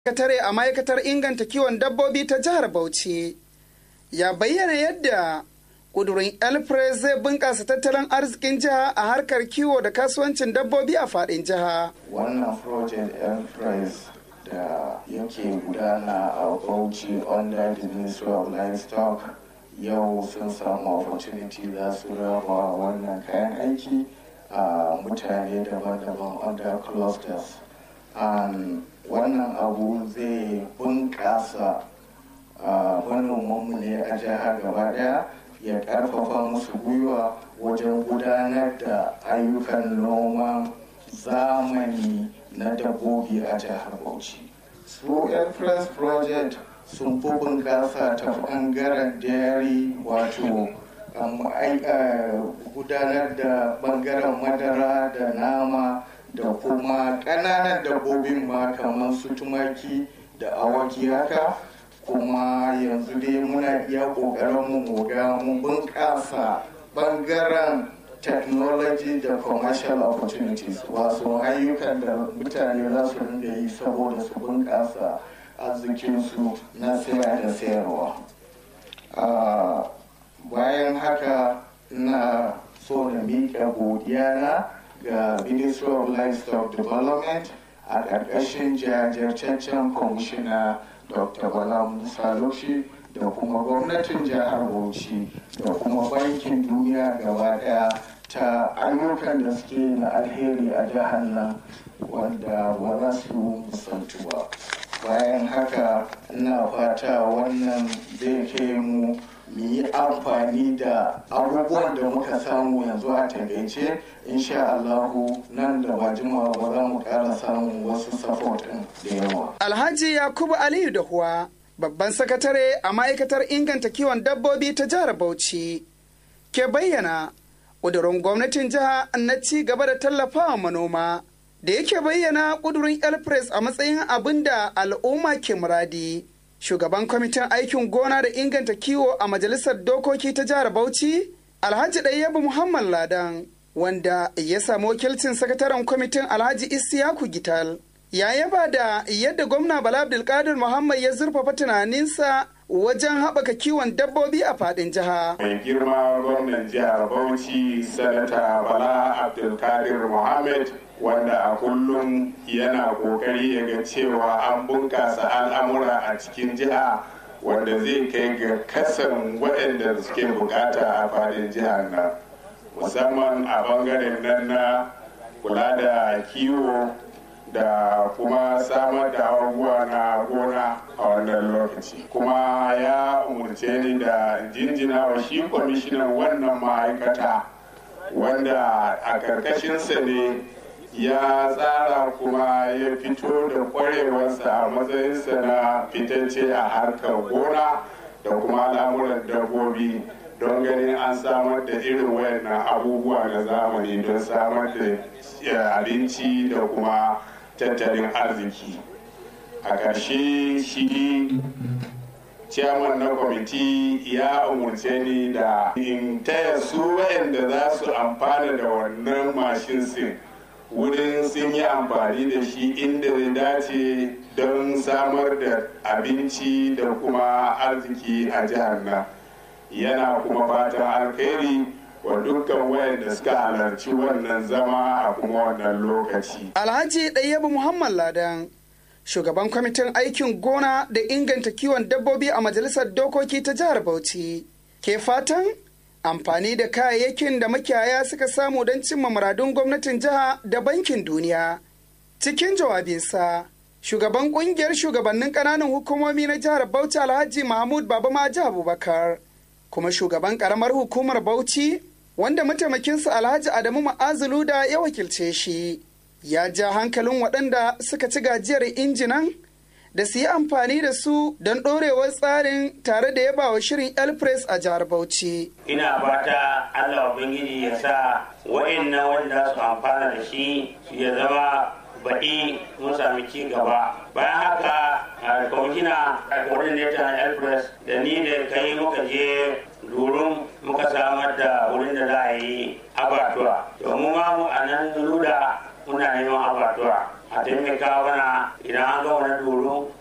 sakatare a ma'aikatar inganta kiwon dabbobi ta jihar Bauchi ya bayyana yadda kudurin elpres zai bunƙasa tattalin arzikin jiha a harkar kiwo da kasuwancin dabbobi a faɗin jiha. Wannan project elpres da yake gudana a Bauchi under the Ministry of Livestock yau sun samu opportunity za su raba wannan kayan aiki a mutane daban-daban under clusters. And wannan abu zai bunƙasa manomanmu ne a jihar gaba daya ya ƙarfafa musu gwiwa wajen gudanar da ayyukan noman zamani na dabbobi a jihar bauchi su press project sun fi bunƙasa ta ɓangaren dairy wato gudanar da ɓangaren madara da nama da kuma ƙananan dabbobin ma kamar su tumaki da awaki haka kuma yanzu dai muna iya ƙoƙarin mu ga mun bunƙasa ɓangaren technology da commercial opportunities wasu ayyukan da mutane za su rinda yi saboda su bunƙasa arzikinsu na saya da sayarwa bayan haka na so na miƙa godiya na ga Ministry of Livestock Development a ƙarƙashin jajirtaccen kwamishina Dr. Bala Musa Loshi da kuma gwamnatin jihar Bauchi da kuma bankin duniya gaba ɗaya ta ayyukan da suke na alheri a jihar nan wanda ba za su musantu ba. Bayan haka ina fata wannan zai kai mu mu yi amfani da abubuwan da muka samu yanzu a takaice insha Allahu nan da ba jimawa ba za mu ƙara samun wasu support da yawa. Alhaji Yakubu Aliyu da Huwa babban sakatare a ma'aikatar inganta kiwon dabbobi ta jihar Bauchi ke bayyana ƙudurin gwamnatin jiha na ci gaba da tallafawa manoma da yake bayyana ƙudurin elpres a matsayin abin da al'umma ke muradi. shugaban kwamitin aikin gona da inganta kiwo a majalisar dokoki ta jihar Bauchi, Alhaji Ɗayyabu Muhammad Ladan, wanda ya samu wakilcin sakataren kwamitin Alhaji Isiyaku Gital. Ya yaba da yadda gwamna Bala Abdulkadir Muhammad ya zurfafa tunaninsa wajen haɓaka kiwon dabbobi a faɗin jiha. Mai girma gwamnan jihar Bauchi, Sanata Bala Abdulkadir Muhammad wanda a kullum yana kokari ya ga cewa an bunkasa al'amura a cikin jiha wanda zai kai ga kasan waɗanda suke bukata a fadin jihar nan musamman a bangaren nan na kula da kiwo da kuma samar da abubuwa na gona a wannan lokaci kuma ya umarce ni da jinjina wa shi kwamishinan wannan ma'aikata wanda a karkashinsa ne ya tsara kuma ya fito da kwarewarsa a matsayinsa na fitacce a harkar gona da kuma al'amuran dabbobi don ganin an samar da irin wayannan abubuwa na zamani don samar da abinci da kuma tattalin arziki a ƙarshe shi ciyaman na kwamiti ya umarce ni da in taya su wayanda za su amfana da wannan mashin sin wurin sun yi amfani da shi inda zai dace don samar da abinci da kuma arziki a jihar nan yana kuma fatan alkhairi wa dukkan wayanda suka halarci wannan zama a kuma wannan lokaci. Alhaji Ɗayyabu Muhammad Ladan, shugaban kwamitin aikin gona da inganta kiwon dabbobi a majalisar dokoki ta jihar Bauchi, ke fatan amfani da kayayyakin da makiyaya suka samu don cimma muradun gwamnatin jiha da bankin duniya. Cikin jawabinsa, shugaban kungiyar shugabannin ƙananan hukumomi na jihar Bauchi Alhaji Mahmud Baba Maji Abubakar, kuma shugaban ƙaramar hukumar Bauchi, wanda mataimakinsa Alhaji Adamu Ma'azulu da ya wakilce shi, ya ja hankalin waɗanda suka ci gajiyar injinan da su yi amfani da su don ɗorewar tsarin tare da yaba wa shirin elpress a jihar bauchi ina fata allah ubangiji ya sa wa'annan wanda su amfana da shi ya zama baɗi mun sami ci gaba bayan haka a kwamishina a coordinator na elpress da ni da kai muka je durum muka samar da wurin da za a yi abatuwa domin ma mu a nan luda muna neman abatuwa a taimaka mana idan an ga wani doro